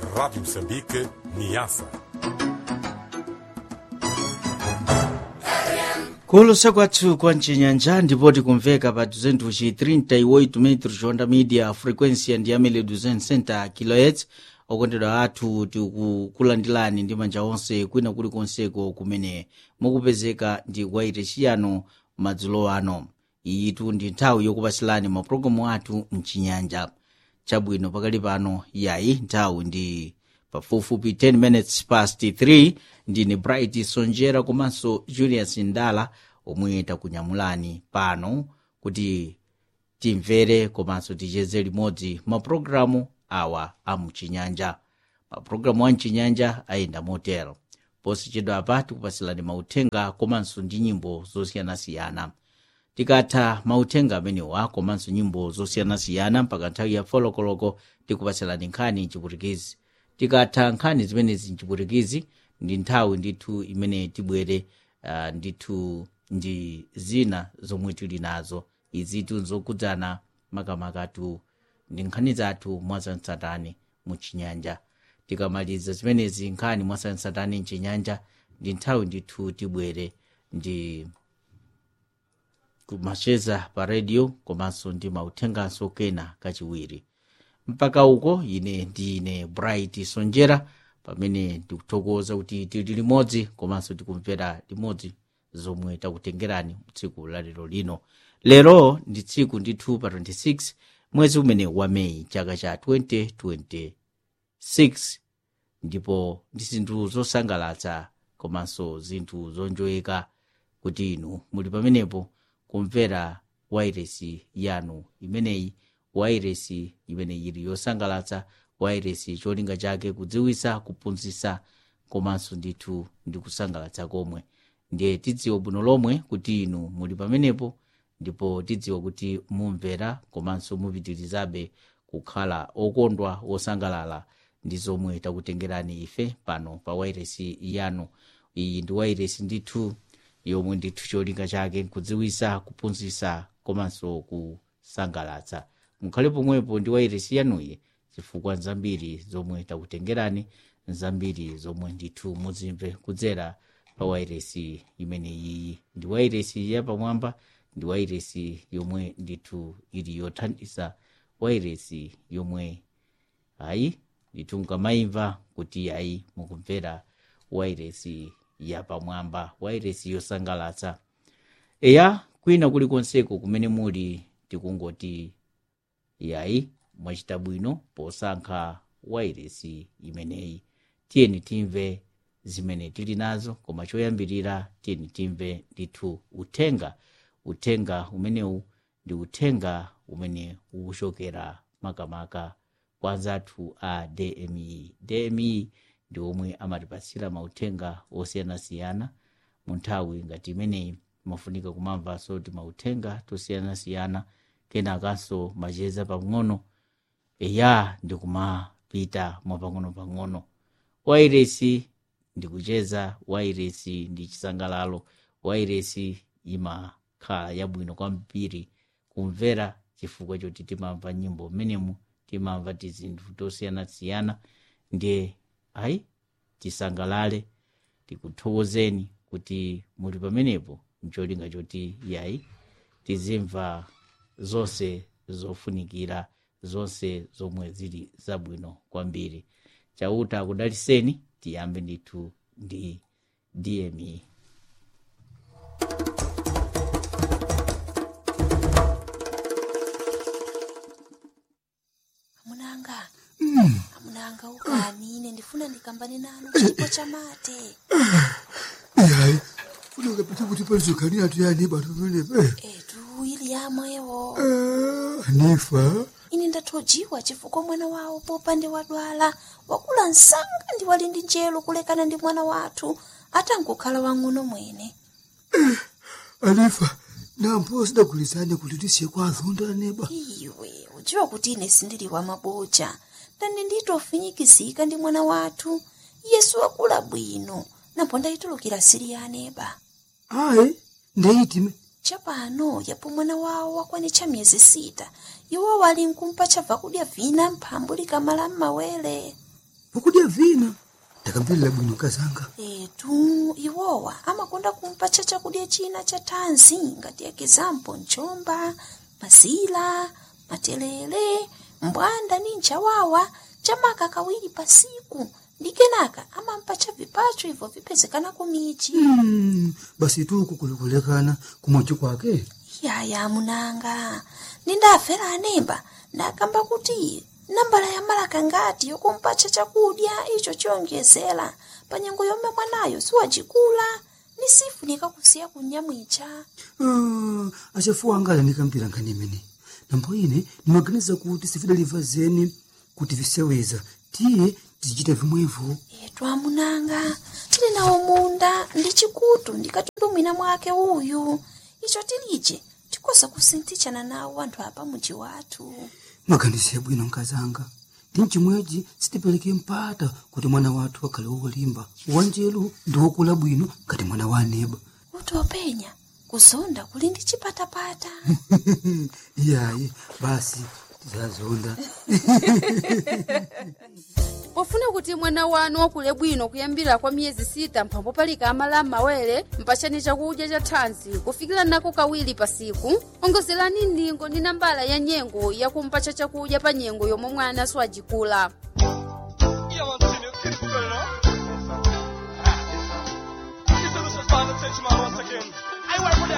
Rádio Moçambique, Niassa. kuulusa kwathu kwa mcinyanja ndipo tikumveka pa 238 metros onda media frequência ndi amene 260 kHz okondedwa athu tikukulandilani ndi manja onse kwina kulikonseko kumene mukupezeka ndi kwaite chiyano madzulo ano iyitu ndi nthawi yokupasilani mapulogalamu athu mchinyanja chabwino pakali pano yayi nthawi ndi pafupifupi 10 minutes past 3 ndine bright sonjera komanso julius ndala omwe takunyamulani pano kuti timvere komanso ticheze limodzi mapulogalamu awa amchinyanja mapulogalamu a mchinyanja ayenda motero posachedwa apa tikupasilani mauthenga komanso ndi nyimbo zosiyanasiyana tikatha mauthenga amenewa komanso nyimbo zosiyanasiyana mpaka nthawi ya folokoloko tikupasilani nkhani mchiputikizi tikatha nkhani zimenezi mchiputikizi ndi nthawi ndithu imene tibwere uh, ndithu ndi zina zomwe tili nazo izitu nzokudzana makamakatu ndi nkhani zathu mwazansatani muchinyanja tikamaliza zimenezi nkhani mwasansatani mchinyanja ndi nthawi ndithu tibwere ndi kumacheza pa redio komanso ndi mauthenganso kena kachiwiri mpaka uko ine ndine bright sonjera pamene ndikuthokoza kuti tili limodzi komanso tikumvera limodzi zomwe takutengerani tsiku la lero lino lero ndi tsiku ndithu pa 26 mwezi umene wa meyi chaka cha 2026 ndipo ndi zinthu zosangalatsa komanso zinthu zonjoyeka kuti inu muli pamenepo kumvera wairesi yanu imeneyi wairesi imene ili yosangalatsa wairesi cholinga chake kudziwisa kuphunzitsa komanso ndithu ndi kusangalatsa komwe ndiye tidziwe bwino lomwe kuti inu muli pamenepo ndipo tidziwe kuti mumvera komanso mupitirizabe kukhala okondwa osangalala ndi zomwe takutengerani ife pano pa wairesi yanu iyi ndi wairesi ndithu yomwe ndithu cholinga chake kudziwisa kuphunzitsa komanso kusangalatsa mukhale pomwepo ndi wairesi yanuyi chifukwa nzambiri zomwe takutengerani nzambiri zomwe ndithu muzimve kudzera pa wairesi imeneyi ndi wairesi yapamwamba ndi wairesi yomwe ndithu ili yothandiza wairesi yomwe ayi ndithu mukamayimva kuti ayi mukumvera wairesi yapamwamba wairesi yosangalatsa eya kwina kulikonseko kumene muli tikungoti yayi mwachita bwino posankha wairesi imeneyi tiyeni timve zimene tili nazo koma choyambirira tiyeni timve ndithu uthenga uthenga umenewu ndi uthenga umene ukuchokera makamaka kwa anzathu a dmi dmi ndi omwe amatipatsira mauthenga osiyanasiyana mu nthawi ngati imeneyi mafunika kumamvanso kuti mauthenga tosiyanasiyana kenakanso macheza pang'ono eya ndikumapita mwapang'ono-pang'ono wairesi ndikucheza wairesi ndi chisangalalo wairesi imakhala yabwino kwambiri kumvera chifukwa choti timamva nyimbo mmenemu timamva tizinthu tosiyanasiyana ndiye ayi tisangalale tikuthokozeni kuti muli pamenepo mcholinga choti yayi tizimva zonse zofunikira zonse zomwe zili zabwino kwambiri chauta akudaliseni tiyambe ndithu ndi dme amunanga amunanga ukani ine ndifuna ndikambane nanu chipo cha mate yayi funeka pete kuti palizoganira tuyani bantu venepe etu ili yamwewo anifa ine ndathojiwa chifukwa mwana wawo popande wadwala wakula msanga ndi wali ndi njelo kulekana ndi mwana wathu atangokhala wang'ono mwene anifa nampo sidagulizane kuti tisiye kwa azonda neba iwe udziwa kuti ine sindili wa maboja ndani nditofinyikizika ndi mwana wathu yesu wakula bwino napo ndayitulukira siri ya aneba ayi ndeyitime chapano yapo mwana wawo wakwanitcha miyezi sita iwo wali nkumpa chabva kudya vina mphambu likamala m'mawere pokudya vina ndakambirira bwino kazanga etu iwowa amakonda kumpatcha chakudya china cha thanzi ngati ekizampo mchomba mazila matelele mbwanda ni nchawawa chamaka kawiri pasiku ndi kenaka amampatcha vipacho ibvo vipezekana kumichi Mm, basi tuku kulikulekana kumochi kwake yaya munanga nindafera anemba ndakamba kuti nambala ya malaka ngati yokumpatcha chakudya icho chiyonjezera pa nyengo yomwe mwanayo siwacikula ni sifunika kusiya kunyamwicha Ah, achafuwa anga alanikampira nkhani imene nambo ine ndimaganiza kuti sifidaliva zeni kuti viseweza tiye tizichita vimwevo etu amunanga tili nawo munda ndi chikutu ndikatundumwina mwake uyu icho tilije tikoza kusinthichana nawo anthu apa muji wathu maganizo yabwino nkazanga ndi mchimwechi sitipereke mpata kuti mwana wathu akhale wolimba wanjelu ndi wokula bwino ngati mwana wa aneba kuti openya kuzonda kuli ndi chipatapata iyayi basi tizazonda pofuna kuti mwana wanu wakule bwino kuyambira kwa miyezi sita mphambo palika amala m'mawere mpachani chakudya cha thanzi kufikira nako kawiri pasiku ongozerani ndingo ndi nambala ya nyengo yakumpacha chakudya pa nyengo yomwe mwana siwajikula Yeah, man, see you. Keep going now. Yes, sir. Ah, yes, sir. Listen, this is Father Teachman once again. I work for the